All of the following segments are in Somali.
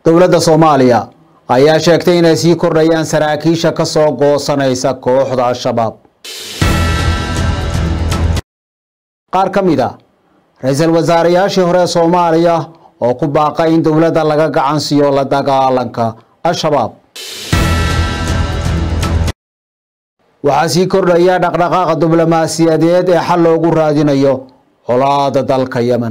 dowladda soomaaliya ayaa sheegtay inay sii kordhayaan saraakiisha ka soo goosanaysa kooxda al-shabaab qaar ka mid a ra-iisul wasaareyaashii hore ee soomaaliya oo ku baaqay in dowladda laga gacan siiyo la dagaalanka al-shabaab waxaa sii kordhaya dhaqdhaqaaqa diblomaasiyadeed ee xal loogu raadinayo colaada dalka yemen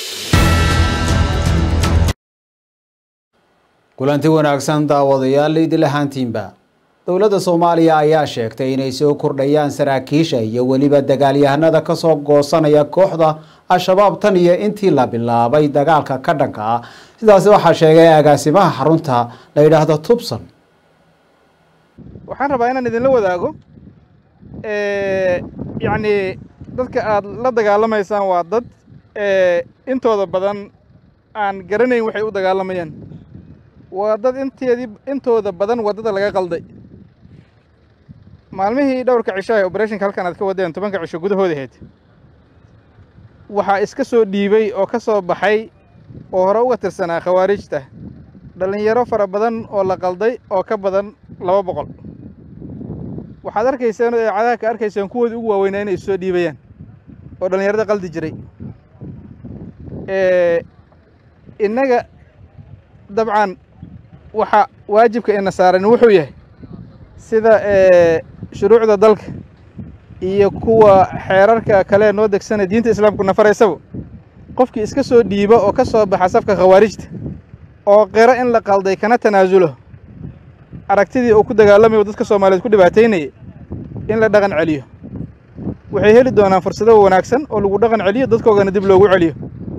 kulanti wanaagsan daawadayaal idil ahaantiinba dowladda soomaaliya ayaa sheegtay inay soo kordhayaan saraakiisha iyo weliba dagaalyahanada kasoo goosanaya kooxda al-shabaab tan iyo intii la bilaabay dagaalka ka dhanka ah sidaasi waxaa sheegay agaasimaha xarunta la yidhaahdo tubson waxaan rabaa inaan idinla wadaago yacni dadka aad la dagaalamaysaan waa dad intooda badan aan garanayn waxay u dagaalamayaan waa dad inteedii intooda badan waddada laga qalday maalmihii dhowrka cisho ee obereshinka halkan aad ka wadeen tobanka cisho gudahooda ahayd waxaa iska soo dhiibay oo ka soo baxay oo hore uga tirsanaa khawaarijta dhallinyaro fara badan oo la qalday oo ka badan laba boqol waxaad arkayseen oo eecadaha ka arkayseen kuwoodii ugu waaweynaa inay soo dhiibayaan oo dhallinyarada qaldi jiray innaga dabcan waxa waajibka ina saaran wuxuu yahay sida shuruucda dalka iyo kuwa xeerarka kale noo degsana diinta islaamku nafaraysaba qofkii iska soo dhiiba oo ka soo baxa safka khawaarijta oo qiro in la qalday kana tanaasulo aragtidii uu ku dagaalamayo dadka soomaaliyeed ku dhibaataynaya in la dhaqan celiyo waxay heli doonaan fursado wanaagsan oo lagu dhaqan celiyo dadkoogana dib loogu celiyo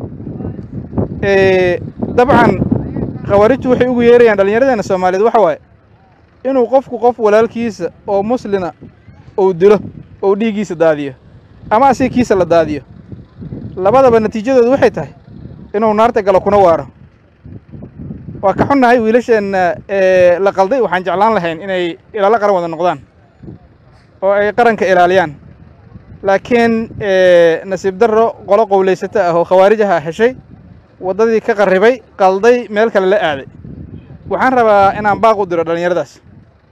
dabcan khawaarijtu waxay ugu yeerayaan dhallinyaradeena soomaaliyeed waxa waaye inuu qofku qof walaalkiisa oo muslina uu dilo ou dhiiggiisa daadiyo ama asigikiisa la daadiyo labadaba natiijadoodu waxay tahay inuu naarta galo kuna waaro waa ka xunnahay wiilasheenna la qalday waxaan jeclaan lahayn inay ilaalo qaran wada noqdaan oo ay qaranka ilaaliyaan laakiin nasiib darro qolo qowlaysato ah oo khawaarij aha heshay waddadii ka qarribay qalday meel kale la aaday waxaan rabaa inaan baaq u diro dhallinyaradaas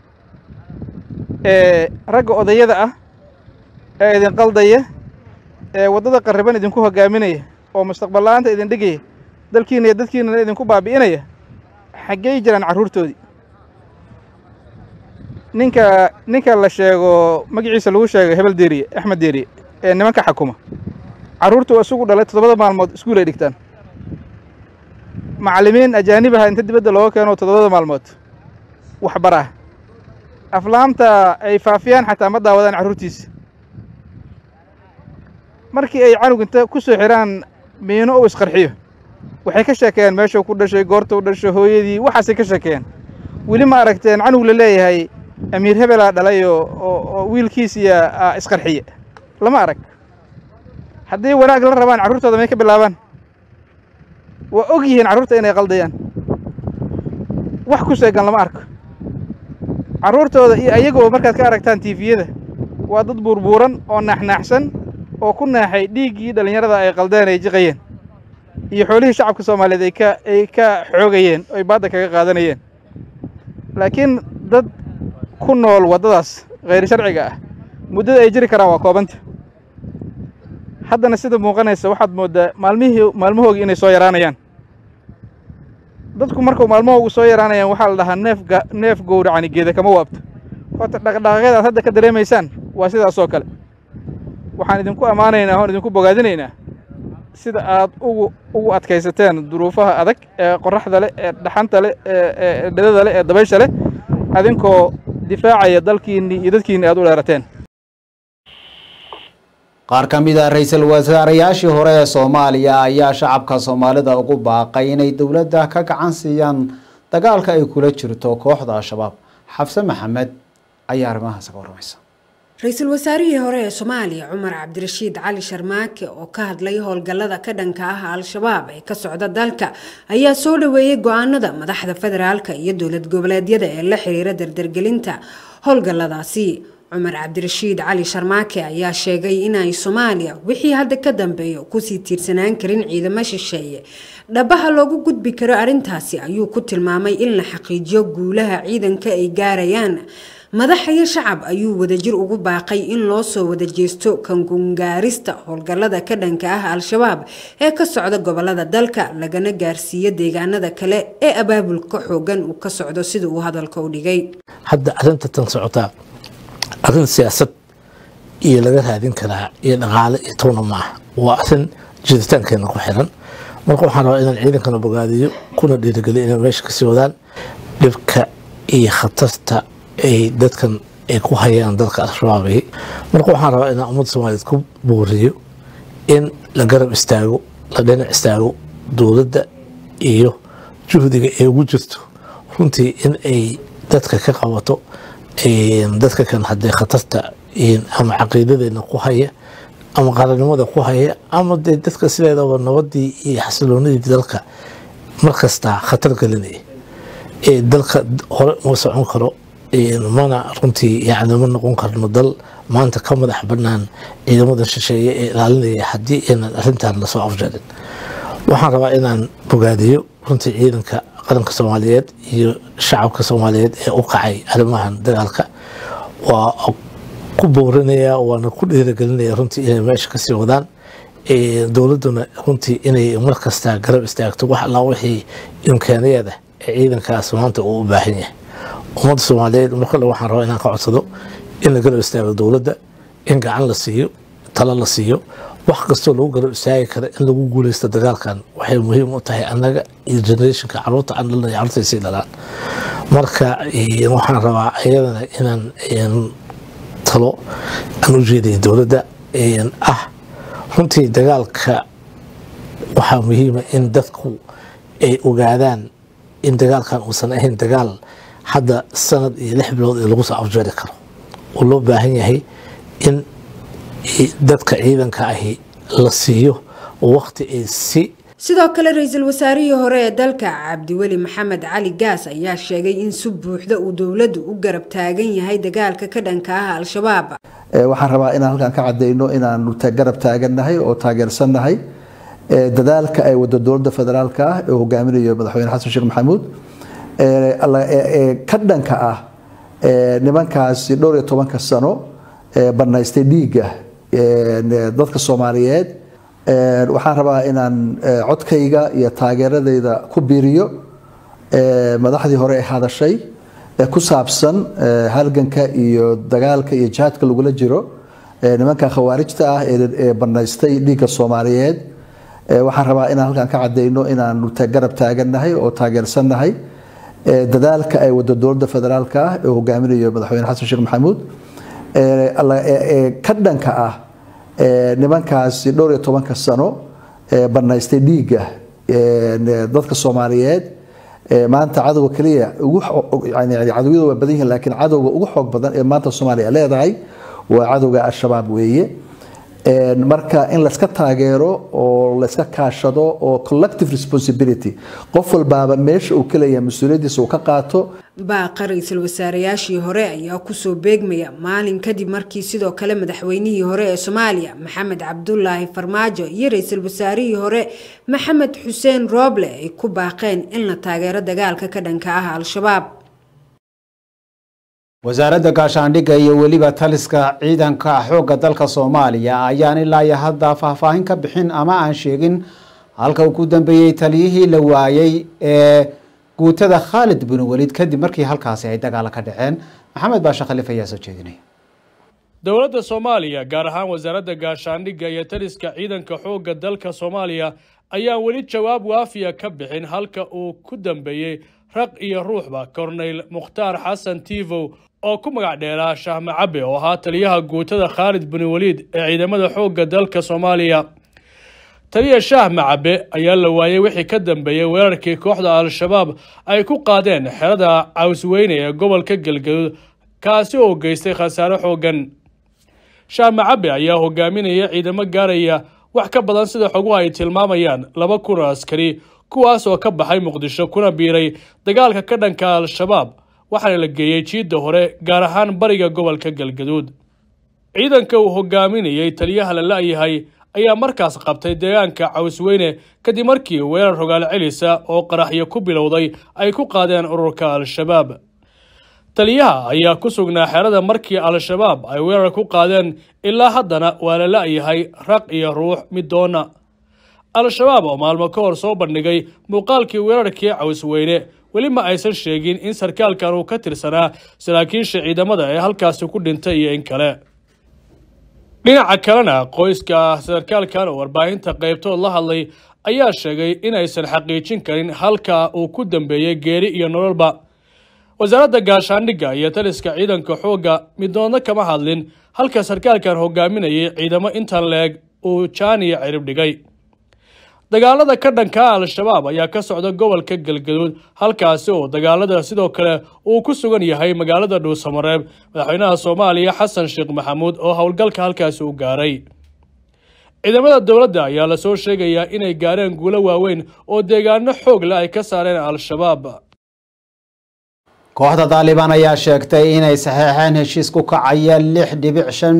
ragga odayada ah ee idin qaldaya ee waddada qarriban idinku hoggaaminaya oo mustaqbal la'aanta idin dhigaya dalkiina iyo dadkiinana idinku baabi'inaya xaggey jiraan carruurtoodii ninka ninka la sheego magaciisa lagu sheego hebel deeriye axmed deeriye ee nimanka xakuma carruurtu isugu dhalay toddobada maalmood iskuul ay dhigtaan macallimiin ajaanib aha inta dibadda looga keeno toddobada maalmood waxbar ah aflaamta ay faafiyaan xataa ma daawadaan carruurtiisa markii ay canug inta ku soo xidhaan miino uu isqarxiyo waxay ka sheekeeyaan meeshuu ku dhashay goorta u dhasho hooyadii waxaasay ka sheekeeyaan weli ma aragteen canug la leeyahay amiir hebelaa dhalay oo wiilkiisiya isqarxiye lama arag haddii wanaag la rabaan carruurtooda may ka bilaabaan waa og yihiin carruurta inay qaldayaan wax ku seegan lama arko carruurtooda iyo ayagoo markaad ka aragtaan tiifiyada waa dad buurbuuran oo naaxnaaxsan oo ku naaxay dhiiggii dhallinyarada ay qaldeen ay jiqayeen iyo xoolihii shacabka soomaaliyeed ay ka ay ka xoogayeen oy baadda kaga qaadanayeen laakiin dad ku nool waddadaas khayr sharciga ah muddada ay jiri karaan waa koobanta haddana sida muuqanaysa waxaad mooddaa maalmihii maalmahoogii inay soo yaraanayaan dadku markuu maalmahoogu soo yaraanayaan waxaa la dhahaa neef neef gowracani geeda kama waabto horta dhaqdhaqaaqyada aad hadda ka dareemaysaan waa sidaasoo kale waxaan idinku ammaanaynaa oon idinku bogaadinaynaa sida aad ugu ugu adkaysateen duruufaha adag ee qorraxda leh ee dhaxanta leh ee dhedada leh ee dabaysha leh adinkoo difaacaya dalkiinnii iyo dadkiinni aad u dheerateen qaar ka mid a ra-iisul wasaareyaashii hore ee soomaaliya ayaa shacabka soomaalida ugu baaqay inay dowladda ka gacan siiyaan dagaalka ay kula jirto kooxda al-shabaab xabse maxamed ayaa arrimahaas ka warramaysa ra-iisul wasaarihii hore ee soomaaliya cumar cabdirashiid cali sharmaake oo ka hadlay howlgallada ka dhanka ah al-shabaab ee ka socda dalka ayaa soo dhaweeyey go-aanada madaxda federaalka iyo dowlad goboleedyada ee la xiriira dardargelinta howlgalladaasi cumar cabdirashiid cali sharmaake ayaa sheegay inay soomaaliya wixii hadda ka dambeeya kusii tiirsanaan karin ciidamo shisheeye dhabaha loogu gudbi karo arrintaasi ayuu ku tilmaamay in la xaqiijiyo guulaha ciidanka ay gaarayaan madaxa iyo shacab ayuu wadajir ugu baaqay in loo soo wada jeesto kangungaarista howlgallada ka dhanka ah al-shabaab ee ka socda gobolada dalka lagana gaarsiiyo deegaanada kale ee abaabulka xoogan uu ka socdo sida uu hadalka u dhigay hadda arrinta tan socotaa arrin siyaasad iyo laga raadin karaa iyo dhaqaale iyo towna ma ah waa arrin jiritaankeena ku xiran marka waxaan rabaa inaan ciidankana bogaadiyo kuna dhiirigeliyo inay meesha kasii wadaan dhibka iyo khatarta ay dadkan ay ku hayaan dalka al-shabaabi marka waxaan rabaa inaan ummadda soomaaliyeed ku buuriyo in la garab istaago la dhinac istaago dowladda iyo juhdiga ay ugu jirto runtii in ay dadka ka qabato dadka kan haddee khatarta ama caqiidadeena ku haya ama qaranimada ku haya ama dee dadka sideedaba nabadii iyo xasiloonidii dalka markastaa khatar gelinaya dalka hore uma socon karo mana runtii yani ma noqon karno dal maanta ka madax banaan ciidamada shisheeye ee ilaalinaya haddii aynan arrintan lasoo afjarin waxaan rabaa inaan bogaadiyo runtii ciidanka qaranka soomaaliyeed iyo shacabka soomaaliyeed ee u kacay arrimahan dagaalka waa ku boorinaya waana ku dhiiragelinaya runtii inay meesha kasii wadaan dowladduna runtii inay markasta garab istaagto wax allaa wixii imkaaniyadah ee ciidankaas maanta uu u baahan yahay ummadda soomaaliyeed markale waxaan rabaa inaan ka codsado in la garab istaago dowladda in gacan la siiyo talo la siiyo wax kastoo lagu garab istaagi kara in lagu guuleysto dagaalkan waxay muhiim u tahay annaga iyo generationka caruurta aan dhalnay caruurtay sii dhalaan marka waxaan rabaa iyadana inaan talo aan u jeedaya dowladda ah runtii dagaalka waxaa muhiima in dadku ay ogaadaan in dagaalkan uusan ahayn dagaal hadda sanad iyo lix bilood ee lagu soo afjari karo oo loo baahan yahay in dadka ciidanka ahi la siiyo waqti ay si sidoo kale ra-iisul wasaarihii hore ee dalka cabdiweli maxamed cali gaas ayaa sheegay in si buuxda uu dowladdu u garab taagan yahay dagaalka ka dhanka ah al-shabaab waxaan rabaa inaan halkan ka cadeyno inaanu garab taagannahay oo taageersannahay dadaalka ay wado dowladda federaalka ah ee hogaaminayo madaxweyne xasan sheekh maxamuud ka dhanka ah nimankaasi dhowr iyo tobanka sano banaystay dhiigga dadka soomaaliyeed waxaan rabaa inaan codkayga iyo taageeradayda ku biiriyo madaxdii hore ee hadashay ee ku saabsan halganka iyo dagaalka iyo jihaadka lagula jiro nimanka khawaarijta ah ee banaystay dhiigga soomaaliyeed waxaan rabaa inaan halkan ka cadeyno inaanu garab taagannahay oo taageersannahay dadaalka ay wado dowladda federaalka ah ee hogaaminayo madaxweyne xasan sheekh maxamuud ka dhanka ah nimankaasi dhowr iyo tobanka sano banaystay dhiigga dadka soomaaliyeed maanta cadowga keliya cadowyada waa badan yihiin laakiin cadowga ugu xoog badan ee maanta soomaaliya leedahay waa cadowga al-shabaab weeye marka in layska taageero oo layska kaashado oo collective responsibility qof walbaaba meesha uu kaleeyahay mas-uuliyaddiisa uu ka qaato baaqa ra-iisul wasaareyaashii hore ayaa kusoo beegmaya maalin kadib markii sidoo kale madaxweynihii hore ee soomaaliya maxamed cabdulaahi farmaajo iyo ra-iisul wasaarihii hore maxamed xuseen rooble ay ku baaqeen in la taageero dagaalka ka dhanka ah al-shabaab wasaaradda gaashaandhigga iyo weliba taliska ciidanka xoogga dalka soomaaliya ayaan ilaa iyo hadda faahfaahin ka bixin ama aan sheegin halka uu ku dambeeyey taliyihii la waayey ee guutada khaalid bin welid kadib markii halkaasi ay dagaalo ka dhaceen maxamed baashe khaliif ayaa soo jeedinaya dowladda soomaaliya gaar ahaan wasaaradda gaashaandhigga iyo taliska ciidanka xoogga dalka soomaaliya ayaan weli jawaab waafiya ka bixin halka uu ku dambeeyey raq iyo ruuxba korneyl mukhtaar xasan tivow oo ku magac dheeraa shahme cabe oo ahaa taliyaha guutada khaalid bin weliid ee ciidamada xoogga dalka soomaaliya taliya shahme cabe ayaa la waayey wixii ka dambeeyey weerarkii kooxda al-shabaab ay ku qaadeen xerada cawsweyne ee gobolka galgaduud kaasi oo geystay khasaare xooggan shahme cabe ayaa hogaaminaya ciidamo gaaraya wax ka badan sida xoguhu ay tilmaamayaan laba kun oo askari kuwaas oo ka baxay muqdisho kuna biiray dagaalka ka dhanka al-shabaab waxaana la geeyey jiidda hore gaar ahaan bariga gobolka galgaduud ciidanka uu hogaaminayey taliyaha la la-yahay ayaa markaas qabtay deegaanka cawsweyne kadib markii weerar rogaal celisa oo qaraxyo ku bilowday ay ku qaadeen ururka al-shabaab taliyaha ayaa ku sugnaa xerada markii al-shabaab ay weerar ku qaadeen ilaa haddana waa la la-yahay raq iyo ruux midoona al-shabaab oo maalmo ka hor soo bandhigay muuqaalkii weerarkii cawsweyne weli ma aysan sheegin in sarkaalkan uu ka tirsanaa saraakiisha ciidamada ee halkaasi ku dhintay iyo in kale dhinaca kalena qoyska sarkaalkan oo warbaahinta qaybtood la hadlay ayaa sheegay in aysan xaqiijin karin halka uu ku dambeeyey geeri iyo nololba wasaaradda gaashaandhigga iyo taliska ciidanka xoogga midnoodna kama hadlin halka sarkaalkan hogaaminayay ciidamo intan leeg uu jaaniya cirib dhigay dagaalada ka dhanka al-shabaab ayaa ka socda gobolka galgaduud halkaasi oo dagaalada sidoo kale uu ku sugan yahay magaalada dhuusamareeb madaxweynaha soomaaliya xasan sheekh maxamuud oo howlgalka halkaasi u gaaray ciidamada dowladda ayaa lasoo sheegayaa inay gaareen guulo waaweyn oo deegaano xoog leh ay ka saareen al-shabaab kooxda daalibaan ayaa sheegtay inay saxeexeen heshiis ku kacaya lix dhibic shan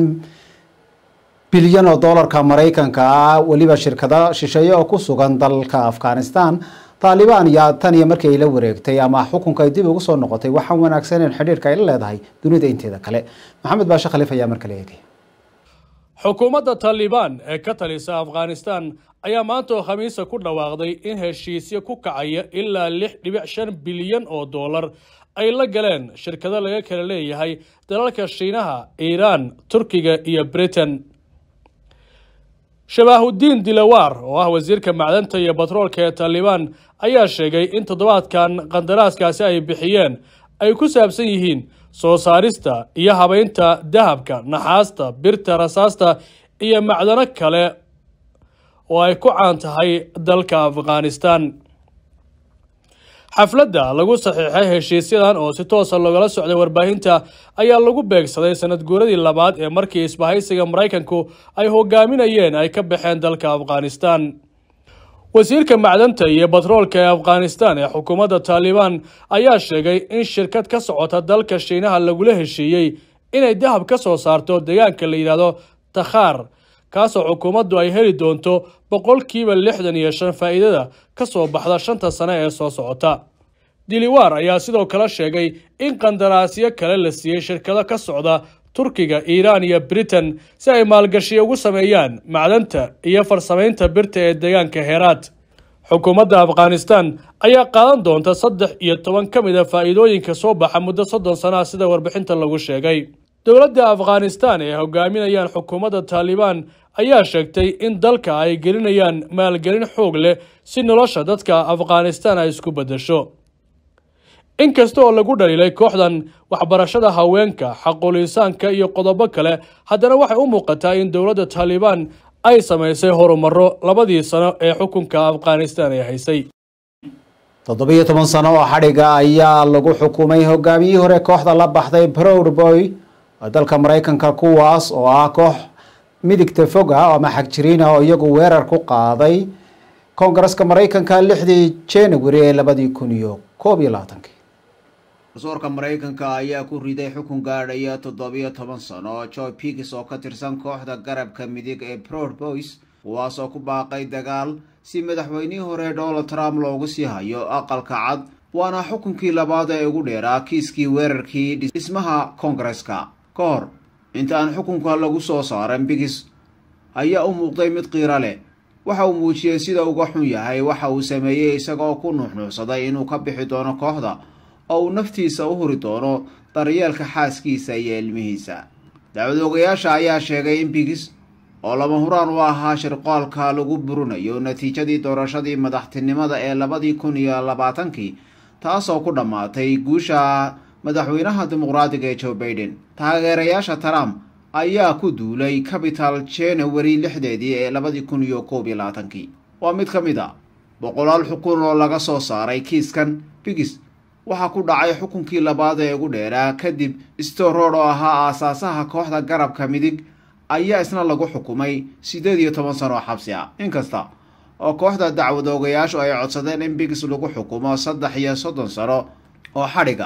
bilyan oo doolarka maraykanka ah weliba shirkado shisheeye oo ku sugan dalka afghanistan taalibaan yaa tan iyo markii ay la wareegtay ama xukunka ay dib ugu soo noqotay waxaan wanaagsaneyn xidhiirka ay la leedahay dunida inteeda kale maxamed baashe khaliif ayaa markale eegay xukuumadda taalibaan ee ka talisa afghanistan ayaa maanta oo khamiisa ku dhawaaqday in heshiisyo ku kacaya ilaa lix dhibic shan bilyan oo doolar ay la galeen shirkado laga kala leeyahay dalalka shiinaha iiraan turkiga iyo britain shabaahudiin dilawaar oo ah wasiirka macdanta iyo batroolka ee taalibaan ayaa sheegay in toddobaadkan qandaraaskaasi ay bixiyeen ay ku saabsan yihiin soo saarista iyo habaynta dahabka naxaasta birta rasaasta iyo macdano kale oo ay ku caan tahay dalka afghanistan xafladda lagu saxiixay heshiisyadan oo si toosa loogala socday warbaahinta ayaa lagu beegsaday sanad guuradii labaad ee markii isbahaysiga maraykanku ay hogaaminayeen ay ka baxeen dalka afghanistan wasiirka macdanta iyo batroolka ee afghanistan ee xukuumadda taalibaan ayaa sheegay in shirkad ka socota dalka shiinaha lagula heshiiyey inay dahab ka soo saarto deegaanka la yidhaahdo takhaar kaasoo xukuumaddu ay heli doonto boqolkiiba lixdan iyo shan faa'iidada ka soo baxda shanta sane ee soo socota diliwaar ayaa sidoo kale sheegay in qandaraasyo kale la siiyey shirkado ka socda turkiga iiraan iyo britain si ay maalgashiyo ugu sameeyaan macdanta iyo farsamaynta birta ee deegaanka heeraad xukuumadda afghanistan ayaa qaadan doonta saddex iyo toban ka mid a faa'iidooyinka soo baxa muddo soddon sanaha sida warbixinta lagu sheegay dowladda afghanistan ee hogaaminayaan xukuumadda taalibaan ayaa sheegtay in dalka ay gelinayaan maalgelin xoog leh si nolosha dadka afghanistan ay isku beddesho inkasta oo lagu dhaliilay kooxdan waxbarashada haweenka xaqulisaanka iyo qodobo kale haddana waxay u muuqataa in dowladda taalibaan ay samaysay horumaro labadii sano ee xukunka afghanistan ay haysay toddobiyo toban sano oo xadhiga ayaa lagu xukumay hogaamiyihii hore kooxda la baxday proud boy dalka maraykanka kuwaas oo ah koox midigta fog ah ama xagjiriin ah oo iyagu weerar ku qaaday koongareska maraykanka lixdii january ee labadii kun iyo koob iyo labaatankii garsoorka maraykanka ayaa ku riday xukun gaadhaya toddobiyo toban sano oo joy pigis oo ka tirsan kooxda garabka midig ee proud boys kuwaasoo ku baaqay dagaal si madaxweynihii hore donald trump loogu sii hayo aqalka cad waana xukunkii labaad ee ugu dheeraa kiiskii weerarkii dhismaha koongareska ka hor inta aan xukunka lagu soo saaran bigis ayaa u muuqday mid qiiro leh waxa uu muujiyey sida uga xun yahay waxa uu sameeyey isagoo ku nuuxnuuxsaday inuu ka bixi doono kooxda oo uu naftiisa u huri doono daryeelka xaaskiisa iyo ilmihiisa dacwadoogayaasha ayaa sheegay in bigis oo lama huraan u ahaa shirqoolka lagu burinayo natiijadii doorashadii madaxtinimada ee labadii kun iyo labaatankii taasoo ku dhammaatay guusha madaxweynaha dimuqraadiga ee joe baiden taageerayaasha trump ayaa ku duulay capital january lixdeedii ee labadii kun iyo koob iyo labaatankii waa mid ka mid a boqolaal xukun oo laga soo saaray kiiskan bigis waxaa ku dhacay xukunkii labaad ee ugu dheeraa kadib storod oo ahaa aasaasaha kooxda garabka midig ayaa isna lagu xukumay siddeed iyo toban sano oo xabsi ah inkasta oo kooxda dacwadoogayaashu ay codsadeen in bigis lagu xukumo saddex iyo soddon sano oo xadhiga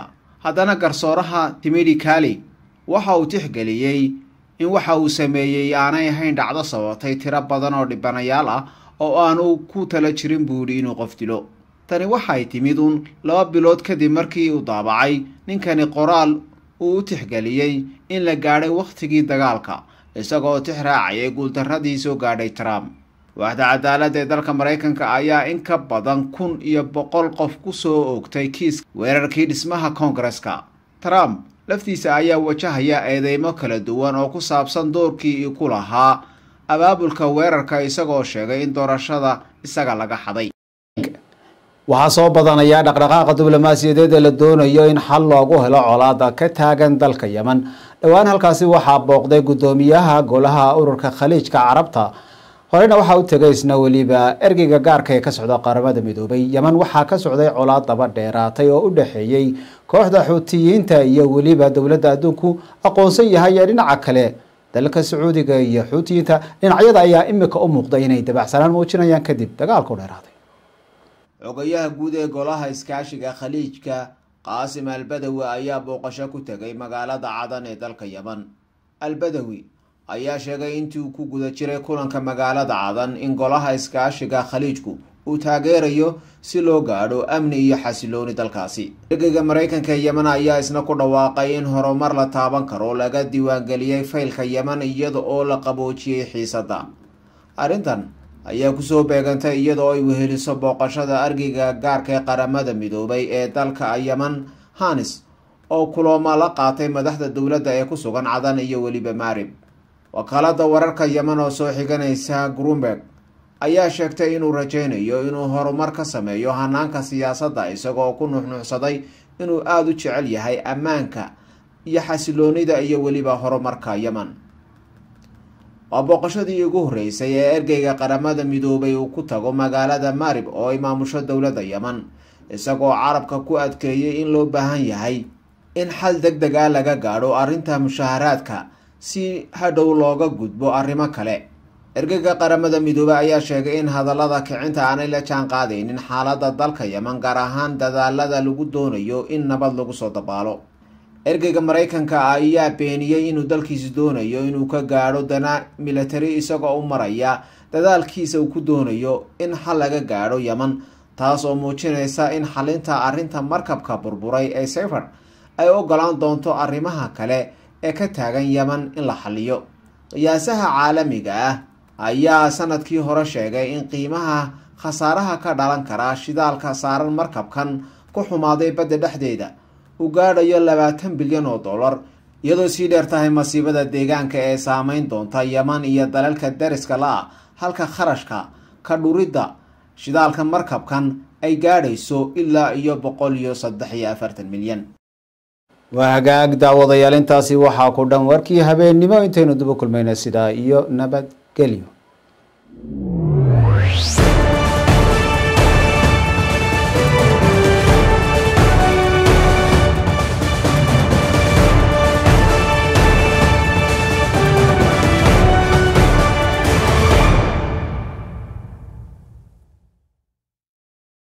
haddana garsooraha timidi kali waxa uu tixgeliyey in waxa uu sameeyey aanay ahayn dhacdo sabatay tiro badan oo dhibanayaal ah oo aanu ku tala jirin buu yidhi inuu qof dilo tani waxay timid uun laba bilood kadib markii uu daabacay ninkani qoraal uu u tixgeliyey in la gaadhay wakhtigii dagaalka isagoo tix raacayay guuldarradii soo gaadhay trump waaxda cadaaladda ee dalka maraykanka ayaa in ka badan kun iyo boqol qof ku soo oogtay kiis weerarkii dhismaha koongareska trump laftiisa ayaa wajahaya eedeymo kala duwan oo ku saabsan doorkii ku lahaa abaabulka weerarka isagoo sheegay in doorashada isaga laga xaday waxaa soo badanaya dhaqdhaqaaqa diblomaasiyadeed ee la doonayo in xal loogu helo colaada ka taagan dalka yemen dhowaan halkaasi waxaa booqday guddoomiyaha golaha ururka khaliijka carabta horena waxaa u tegay isna weliba ergeyga gaarka ee ka socda qaramada midoobay yemen waxaa ka socday colaad daba dheeraatay oo u dhexeeyey kooxda xuutiyiinta iyo weliba dowladda adduunku aqoonsan yahay ee dhinaca kale dalka sacuudiga iyo xuutiyiinta dhinacyada ayaa imika u muuqda inay dabacsanaan muujinayaan kadib dagaalku dheeraaday xogayaha guud ee golaha iskaashiga khaliijka qaasim albadawi ayaa booqasho ku tegay magaalada cadan ee dalka yemen albadawi ayaa sheegay intii uu ku guda jiray kulanka magaalada cadan in golaha iskaashiga khaliijku uu taageerayo si loo gaadho amni iyo xasilooni dalkaasi ergeyga maraykanka ee yemen ayaa isna ku dhawaaqay in horumar la taaban karo laga diiwaangeliyey faylka yemen iyada oo la qaboojiyey xiisadda arrintan ayaa kusoo beegantay iyadoo ay weheliso booqashada argeyga gaarka ee qaramada midoobay ee dalka yemen hanis oo kulamo la qaatay madaxda dowladda ee ku sugan cadan iyo weliba maarib wakaalada wararka yemen oo soo xiganaysa grunberg ayaa sheegtay inuu rajaynayo inuu horumar ka sameeyo hanaanka siyaasadda isagoo ku nuxnuuxsaday inuu aada u jecel yahay ammaanka iyo xasiloonida iyo weliba horumarka yemen waa booqashadii ugu horreysay ee ergeyga qaramada midoobay uu ku tago magaalada marib oo ay maamusho dowladda yemen isagoo carabka ku adkeeyey in loo baahan yahay in xal deg deg ah laga gaadho arrinta mushaharaadka si hadhow looga gudbo arrimo kale ergeyga qaramada midoobey ayaa sheegay in hadallada kicinta aanay la jaan qaadaynin xaaladda dalka yemen gaar ahaan dadaalada lagu doonayo in nabad lagu soo dabaalo ergeyga maraykanka ayaa beeniyey inuu dalkiisa doonayo inuu ka gaadho dana militari isagoo u maraya dadaalkiisa uu ku doonayo in xal laga gaadho yemen taas oo muujinaysa in xalinta arrinta markabka burburay ee sayford ay ogolaan doonto arrimaha kale ee ka taagan yemen in la xaliyo qiyaasaha caalamiga ah ayaa sanadkii hore sheegay in qiimaha khasaaraha ka dhalan kara shidaalka saaran markabkan ku xumaaday badda dhexdeeda uu gaadhayo labaatan bilyan oo dollar iyadoo sii dheer tahay masiibada deegaanka ee saameyn doonta yeman iyo dalalka dariska la-ah halka kharashka ka dhuridda shidaalka markabkan ay gaadhayso ilaa iyo boqol iyo saddex iyo afartan milyan waa hagaag daawadayaal intaasi waxaa ku dhan warkii habeennimo intaynu duba kulmayna sidaa iyo nabadgelyo